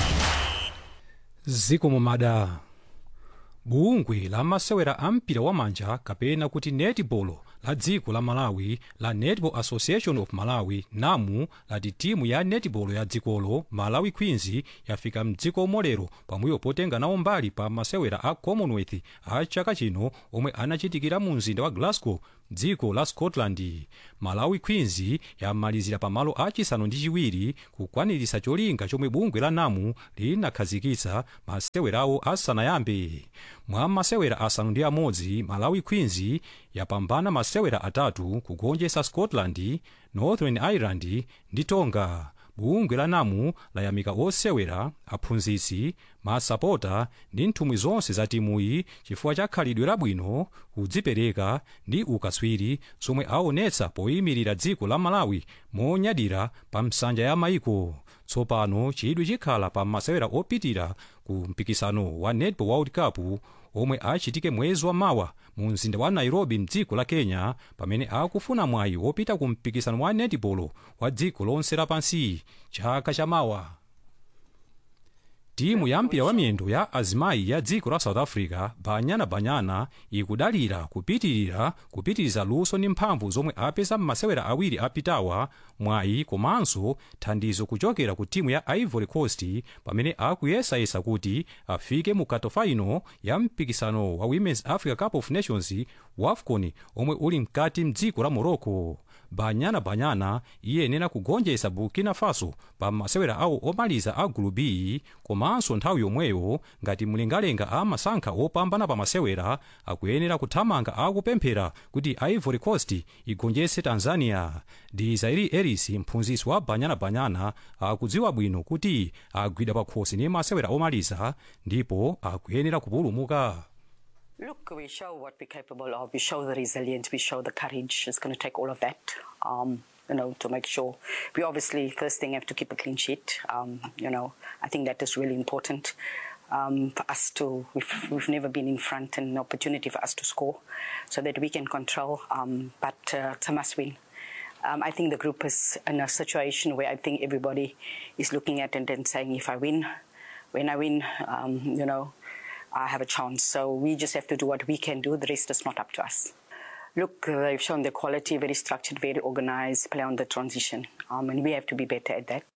zikomo mada bungwe la masewera a mpira wamanja kapena kuti netball la dziko la malawi la netball association of malawi namu lati timu ya netball ya dzikolo malawi queens yafika mdziko molero pambuyo potenga nawo mbali pa masewera a commonwealth a chaka chino omwe anachitikira mu mzinda wa glasgow dziko la scotland malawi queens yamalizira pamalo achisanu ndi chiwiri kukwanirisa cholinga chomwe bungwe la namu linakhazikitsa masewerawo asanayambe mwa masewera asanu ndi amodzi malawi queens yapambana masewera atatu kugonjetsa scotland northern ireland ndi tonga bungwe la namu layamika osewera aphunzitsi masapota ndi nthumwi zonse za timuyi chifukwa cha khalidwe labwino kudzipereka ndi ukaswiri zomwe aonetsa poyimirira dziko la malawi monyadira pa nsanja ya maiko tsopano chidwi chikhala pa masewera opitira ku mpikisano wa netball world cup omwe achitike mwezi wa mawa mu mzinda wa nairobi mdziko la kenya pamene akufuna mwayi wopita ku mpikisano wa netball wa dziko lonse lapansi chaka cha mawa timu ya mpira wa miyendo ya azimayi ya dziko la south africa banyana banyana ikudalira kupitirira kupitiriza luso ndi mphamvu zomwe apeza m'masewera awiri apitawa mwayi komanso thandizo kuchokera ku timu ya ivory coast pamene akuyesayesa kuti afike mu katofaino ya mpikisano wa women's africa cup of nations wafcon omwe uli mkati mdziko la morocco banyana banyana iyenera kugonjetsa burkina faso pa masewera awo omaliza a gulu b komanso nthawi yomweyo ngati mlengalenga amasankha opambana pa masewera akuyenera kuthamanga akupemphera kuti ivory coast igonjetse tanzania dizairi eris mphunzitsi wa banyana banyana akudziwa bwino kuti agwidwa pakhosi ndi masewera omaliza ndipo akuyenera kupulumuka Look, we show what we're capable of. We show the resilience. We show the courage. It's going to take all of that, um, you know, to make sure. We obviously first thing have to keep a clean sheet. Um, you know, I think that is really important um, for us to. We've, we've never been in front, and an opportunity for us to score, so that we can control. Um, but uh, it's a must win. Um, I think the group is in a situation where I think everybody is looking at it and saying, if I win, when I win, um, you know, I have a chance. So we just have to do what we can do. The rest is not up to us. Look, uh, they've shown the quality, very structured, very organized, play on the transition. Um, and we have to be better at that.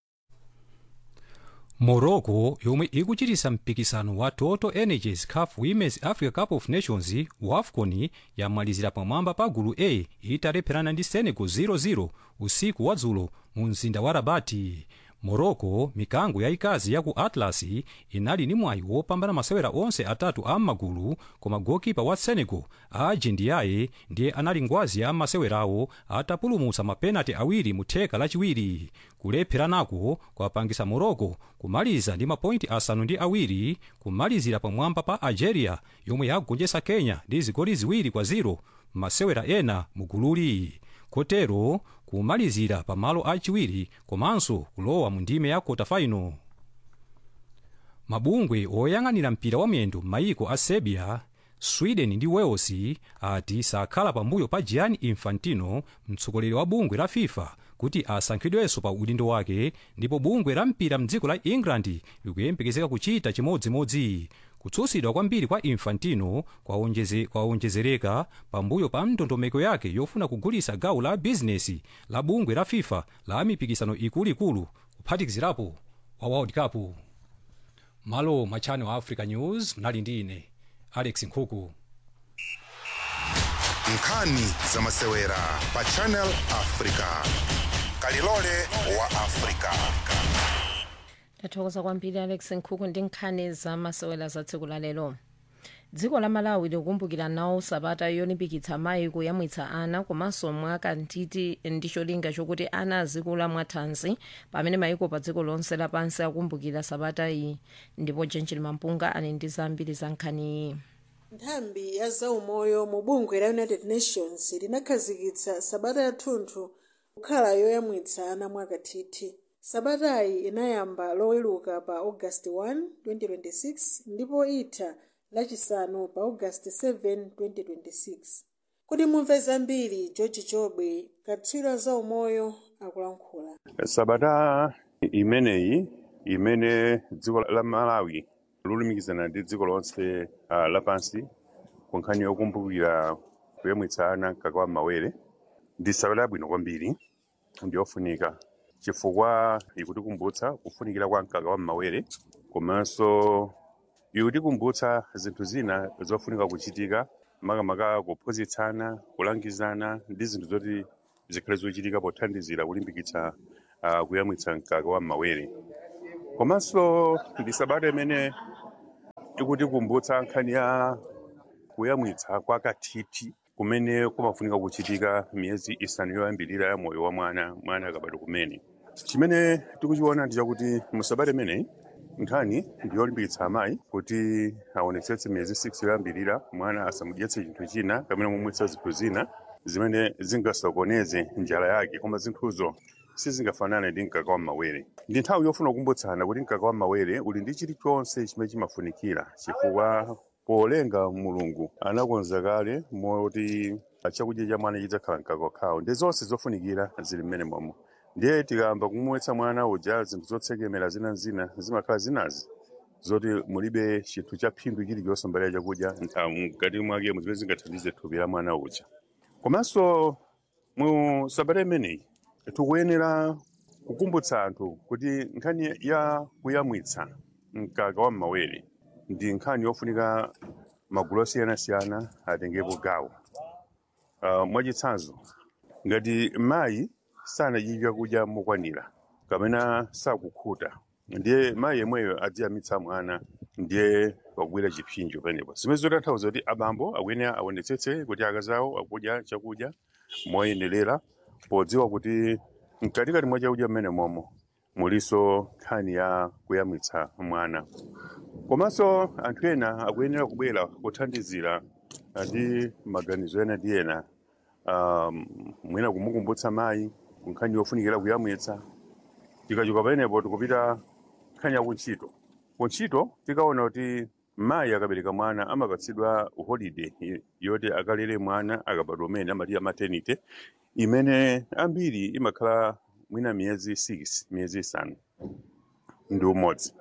morocco yomwe ikuchitisa mpikisano wa total energies caf women's africa cup of nations wafcon yamalizira pamwamba pa gulu a italepherana ndi senegal 00 usiku wa dzulo mu mzinda wa rabati morocco mikango yayikazi ya ku atlas inali ndi mwayi wopambana masewera onse atatu a m'magulu koma gokipa wa senegal aji ndiyaye ndiye anali ngwazi ya masewerawo atapulumutsa mapenati awiri mu theka lachiwiri kulepheranako kwapangisa morocco kumaliza ndi mapointi asanu ndi awiri kumalizira pamwamba pa algeria yomwe yagonjetsa kenya ndi zigoli ziwiri kwa 0 masewera ena mu gululi kotero kumalizira pamalo achiwiri komanso kulowa mu ndime ya kota-final mabungwe oyang'anira mpira wa miyendo m'mayiko a serbia sweden ndi wales ati sakhala pambuyo pa gianni infantino mtsogoleri wa bungwe la fifa kuti asankhidwenso pa udindo wake ndipo bungwe la mpira mdziko la england likuyembekezeka kuchita chimodzimodzi kutsutsidwa kwambiri kwa infantino kwaonjezereka kwa pambuyo pa ndondomeko yake yofuna kugulitsa gawo la bizinesi la bungwe la fifa la mipikisano ikuluikulu kuphatikizirapo wa world cup malo mwa channel africa news mnali ndi ine alex nkhuku nkhani za masewera pa channel africa kalilole wa africa tathokoza kwambiri alex nkhuku ndi nkhani za masewera za tsiku la lero dziko la malawi likukumbukira nawo sabata yolimbikitsa mayi kuyamwitsa ana komanso mwakathithi ndi cholinga chokuti ana azikula mwathanzi pamene mayiko pa dziko lonse lapansi akumbukira sabata iyi ndipo jenjini mampunga ali ndi zambiri za nkhani iyi nthambi ya zaumoyo mu bungwe la united nations linakhazikitsa sabata yathunthu kukhala yoyamwitsa ana mwakathithi sabatayi inayamba loweluka pa august 1 2026 ndipo itha lachisanu pa august 7 2026 kuti mumve zambiri george chobwe katswiri za umoyo akulankhula sabata imeneyi imene dziko la malawi lolumikizana ndi dziko lonse uh, lapansi ku nkhani yokumbukira kuyamwitsa ana mkaka wa mawere ndi sabata yabwino kwambiri ndi yofunika chifukwa ikutikumbutsa kufunikira kwa mkaka wa mawere komanso ikutikumbutsa zinthu zina zofunika kuchitika makamaka kuphunzitsana kulangizana ndi zinthu zoti zikhale zochitika pothandizira kulimbikitsa uh, kuyamwitsa mkaka wa mawere komanso ndi sabata imene ikutikumbutsa nkhani ya kuyamwitsa kwa kathithi kumene kumafunika kuchitika miyezi isanu yoyambirira ya moyo wa mwana mwana akabadwa kumene chimene tikuchiona ndi chakuti musabata imeneyi nkhani ndiyolimbikitsa amayi kuti aonetsetse miyezi 6 yoyambirira mwana asamudyetse chinthu china kapena kumumwetsa zinthu zina zimene zingasokoneze njala yake koma zinthuzo sizingafanane ndi mkaka wa mawere ndi nthawi yofuna kukumbutsana kuti mkaka wa mawere uli ndi chilichonse chimene chimafunikira chifukwa polenga mulungu anakonza kale moti chakudya cha mwana chidzakhala mkaka wakhawo ndi zonse zofunikira zili mmene momwe ndiye tikayamba kumumwetsa mwana uja zinthu zotsekemera zinazina zimakhala zinazi zoti mulibe chinthu cha phindu chilichonse mbali ya chakudya mkati mwake zimene zingathandize thupi la mwana uja komanso mu sabata imeneyi tikuyenera kukumbutsa anthu kuti nkhani ya kuyamwitsa mkaka wa mawere ndi nkhani yofunika magulu osiyanasiyana atengepo gawo uh, mwachitsanzo ngati mayi sanadye chakudya mokwanira kapena sakukhuta ndiye mayi yemweyo adziyamitsa mwana ndiye wagwira chipsinjo penepo zimene zotanthauza kuti abambo akuyenera aonetsetse kuti akazi awo akudya chakudya moyenerera podziwa kuti mkatikati mwa chakudya mmene momo muliso nkhani ya kuyamwitsa mwana komanso anthu ena akuyenera kubwera kuthandizira ndi maganizo ena ndi ena um, mwina kumukumbutsa mayi nkhani yofunikira kuyamwitsa tikachoka pamenepo tikupita nkhani ya kuntchito kuntchito tikaona kuti mayi akabereka mwana amapatsidwa holiday yoti akalere mwana akabadwa umene amati maternity imene ambiri imakhala mwina miyezi 6 miyezi isanu ndi umodzi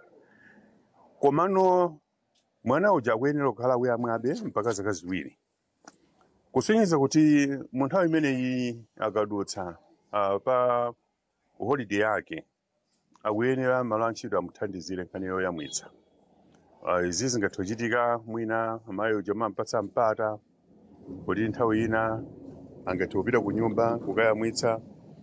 komano mwana uja akuyenera kukhala kuyamwabe mpaka zaka ziwiri kusonyeza kuti mu nthawi imeneyi akadutsa uh, pa holiday yake akuyenera malo antchito amuthandizire nkhani yoyamwitsa uh, izi zingathe kuchitika mwina amayi uja amampatsa mpata kuti nthawi ina angathe kupita ku nyumba kukayamwitsa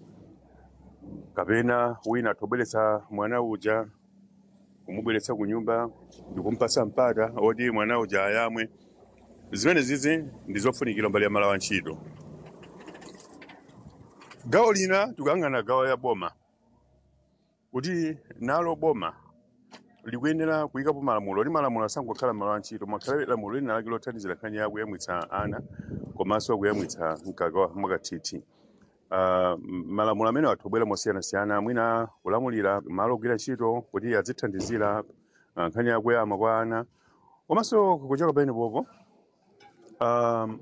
kapena wina atobweretsa mwana uja kumubweretsa ku nyumba ndikumpatsa mpata oti mwana uja ayamwe zimene zizi ndi zofunikira mbali ya malo antchito gawo lina tikuyang'ana gawo ya boma kuti nalo boma likuyenera kuyikapo malamulo kuti malamulo asangokhala malo antchito makhale lamulo lina lake lothandizira nkhani ya kuyamwitsa ana komanso kuyamwitsa mkaka mwakathithi uh, malamulo amene athu mosiyanasiyana mwina kulamulira malo ogwira ntchito kuti azithandizira uh, nkhani ya kuyama kwa ana komanso kuchoka pamenepopo um,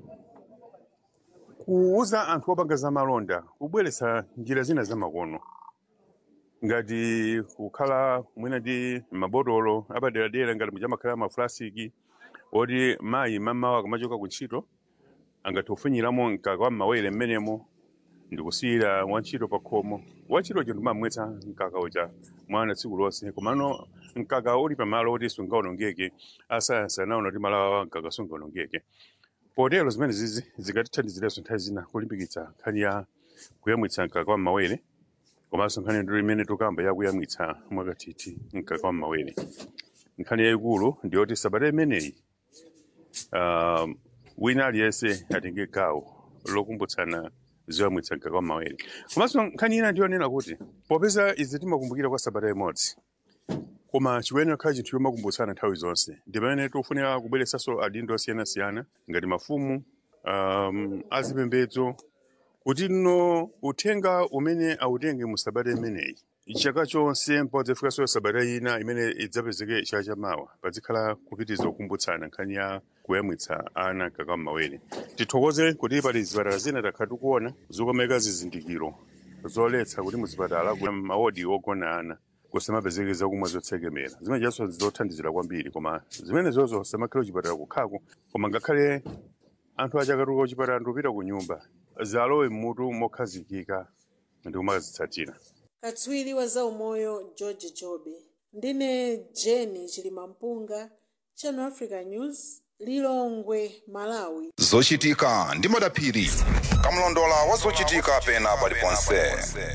kuuza anthu opanga za malonda kubweretsa njira zina zamakono ngati kukhala mwina ndi mabotolo apaderadera ngati muchamakhala mafulasiki oti mayi mamawa akamachoka ku ntchito angathe kufunyiramo mkaka wa mawere mmenemo ndikusiyira wantchito pa khomo wantchito uja ndimamwetsa mkaka uja mwana tsiku lonse komano mkaka uli pamalo oti sungaonongeke asayansi anaona kuti malawa mkaka sungaonongeke potero zimene zizi zikatithandiziranso nthawi zina kulimbikitsa nkhani ya kuyamwitsa mkaka wa mawere komanso nkhani ndiro imene tukamba yakuyamwitsa mwakathithi mkaka wa mawere nkhani yayikulu ndiyoti sabata imeneyi uh, wina aliyense atenge gawo lokumbutsana zoyamwitsa mkaka wa mawere komanso nkhani ina ndiyonena kuti popeza izi timakumbukira kwa sabata imodzi koma chikuyenera kukhala chinthu chomakumbutsana nthawi zonse ndi pamene tikufunira kubweretsanso adindo osiyanasiyana ngati mafumu um, azipembedzo kuti no uthenga umene awutenge mu sabata imeneyi chaka chonse mpaka ifikanso sabata ina imene idzapezeke chaka chamawa pazikhala kupitiriza kukumbutsana nkhani ya kuyamwitsa ana mkaka wa mawere tithokoze kuti pali zipatala zina takhala tikuona zokomeka zizindikiro zoletsa kuti muzipatala kuti maodi ogona ana kusamapezeke zakumwa zotsekemera zimene chanso zothandizira kwambiri koma zimene zozo samakhale kuchipatala kukhako koma ngakhale anthu achakatuka kuchipatala ndikupita ku nyumba zalowe mmutu mokhazikika ndi kumazitsatira katswiri wa zaumoyo george jobe ndine jeni chilimampunga channel africa news lilongwe malawi zochitika ndi madaphiri kamlondola wa zochitika pena paliponse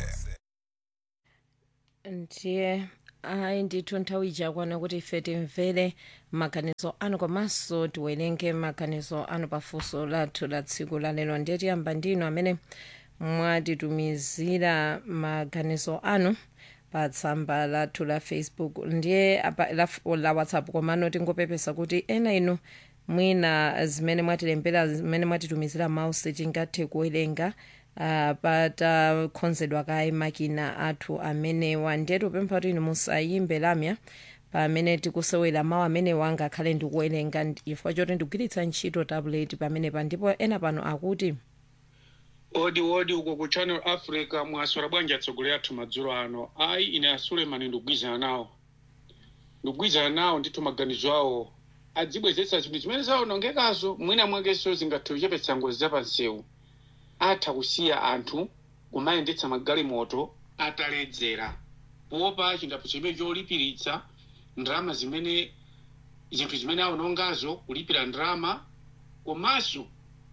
ndiye ayi ndithu nthawi ijakwana kuti ife timvere maganizo anu komanso tiwerenge maganizo anu pafunso lathu la tsiku lalero ndiye tiyamba ndinu amene mwatitumizira maganizo anu pa tsamba lathu la facebook ndiye apa la, la whatsapp komano tingopepesa kuti ena inu mwina zimene mwatilembera zimene mwatitumizira mawu sitingathe kuwerenga uh, patakonzedwa kaye makina athu amenewa ndiye tupempha kuti inu musayimbe lamya pamene tikusewera mawu amenewa angakhale ndikuwerenga chifukwa choti ndikugwiritsa ntchito tablet pamenepa ndipo ena pano akuti odi odi uko ku channel africa mwaswera bwanji atsogoleri athu madzulo ano ayi ine asulemani ndikugwizana nawo ndikugwizana nawo ndithu maganizo awo adzibwezetsa zinthu zimene zawonongekazo mwina mwakenso zingathe kuchepetsa ngozi zapansewu atha kusiya anthu kumayendetsa magalimoto ataledzera popa chindapo chimene cholipiritsa ndalama zimene zinthu zimene awonongazo kulipira ndalama komanso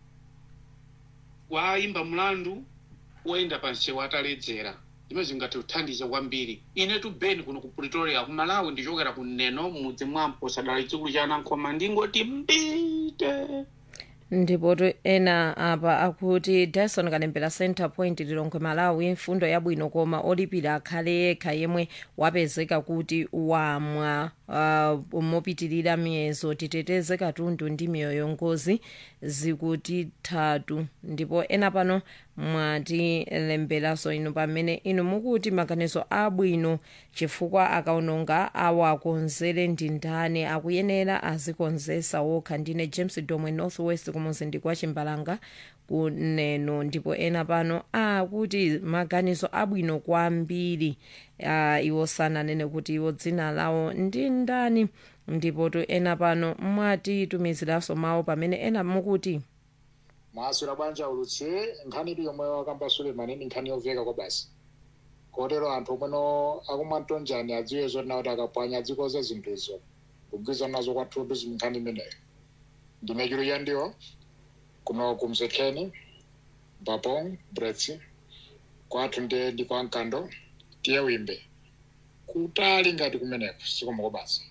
wayimba mlandu woyenda pansewu ataledzera zimene zingathe kuthandiza kwambiri ine tu beni kuno ku pretoria ku malawi ndichokera ku neno mudzi mwampo sadala chikulu cha anankhoma ndingoti mbite ndipo tu ena apa akuti dyson kalembera center point lilongwe malawi mfundo yabwino koma olipira akhale yekha yemwe wapezeka kuti wamwa uh, mopitirira miyezo titeteze katundu ndi miyoyo ngozi zikutithatu ndipo ena pano mwatilemberanso inu pamene inu mukuti maganizo abwino chifukwa akaononga awakonzere ndi ndani akuyenera azikonzesa wokha ndine james domwe northwest kumuzindi kwa chimbalanga kuneno ndipo ena pano akuti maganizo abwino kwambiri uh, iwo sananene kuti iwo dzina lawo ndi ndani ndipo tu ena pano mwatitumiziranso mawu pamene ena mukuti mwaswera bwanji ulutsi nkhani ili yomwe wakamba sulemani ni nkhani yoveka kwa basi kotero anthu omweno akumwa mtonjani adziwe zoti kuti akapwanya adzikoze zinthuzo kugwirizana nazo kwathupi nkhani imeneyo ndine chiro yandiwo kuno kumsekheni mbapong bretsi kwathu ndiye ndi kwa mkando tiye wimbe kutali ngati kumeneko sikoma kwa basi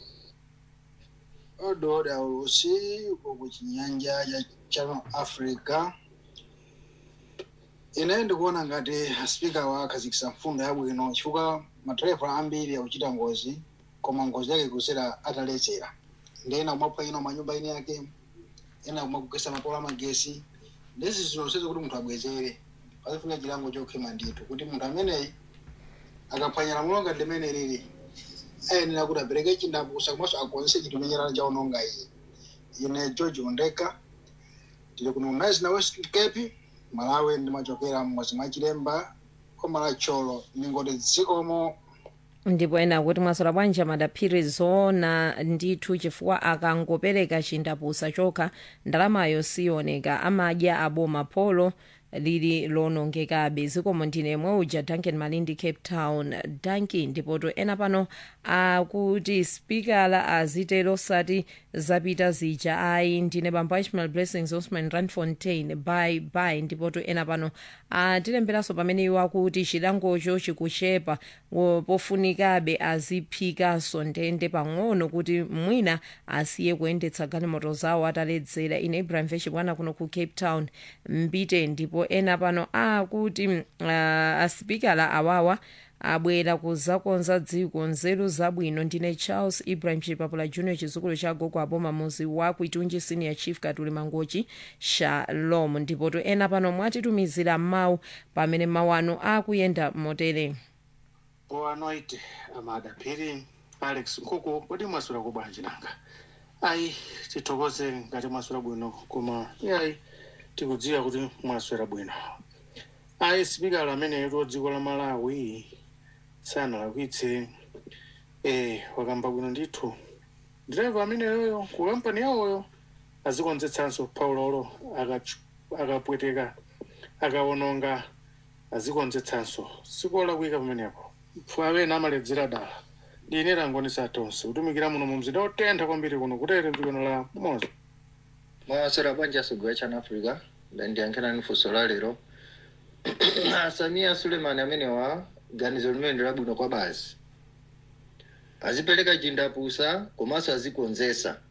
ododa ulusi uko ku chinyanja cha channel africa ine ndikuona ngati spika wakhazikitsa mfundo yabwino chifukwa madereva ambiri akuchita ngozi koma ngozi yake kusera ataledzera ndi ena kumapha ino manyumba ine yake ena kumakugesa mapola amagesi ndezi zilonsezo kuti munthu abwezere pazifunika chilango chokhema ndithu kuti munthu ameneyi akaphwanya lamulo ngati limene lili ayenera kuti apereke chindapusa komanso akonze chinthu menyerana chaononga iye ine george ondeka tili kuno nice na west cape malawi ndimachokera mmodzi mwa chilemba koma la cholo ningoti dzikomo ndipo ena akuti mwaswera bwanji madaphiri zoona ndithu chifukwa akangopereka chindapusa chokha ndalamayo siyoneka amadya aboma polo lili lonongekabe zikomo ndine mwe uja duncan malindi cape town duncan ndipoto ena pano akuti spikala azitero sati zapita zija ayi ndine bambo ishmael blessings osman randfontein by by ndipoto ena pano atilemberanso pamene iwo akuti chilangocho chikuchepa pofunikabe aziphikanso ndende pang'ono kuti mwina asiye kuyendetsa galimoto zawo ataledzera ine ibrahim veshi bwana kuno ku cape town mbite ndipo ena pano akuti uh, aspikala awawa abwera kuzakonza dziko nzeru zabwino ndine charles ibrahim chipapula junior chizukulu cha gogo aboma muzi wa kuitunji senior chief katuli mangochi shalom ndipoto ena pano mwatitumizira mawu pamene mawu anu akuyenda motere boa noite amada phiri alex nkhuku kodi mwaswera kubwanji nanga ayi tithokoze ngati mwaswera bwino koma ayi tikudziwa kuti mwaswera bwino ayi sipikala amene ro dziko la malawi sanalakwitse eh wakamba bwino ndithu direva amene yoyo ku kampani yawoyo azikonzetsanso paulolo akapweteka akawononga azikonzetsanso sikola kuyika pamenepo pfavena amaledzera dala ndine langonisa tonse kutumikira muno mu mzinda otentha kwambiri kuno kutere mdzikono la mozo mwaswera bwanji asogolera chana africa ndiyankhirani funso la lero samia sulemani amenewa ganizo limene ndilabwino kwa basi azipereka chindapusa komanso azikonzesa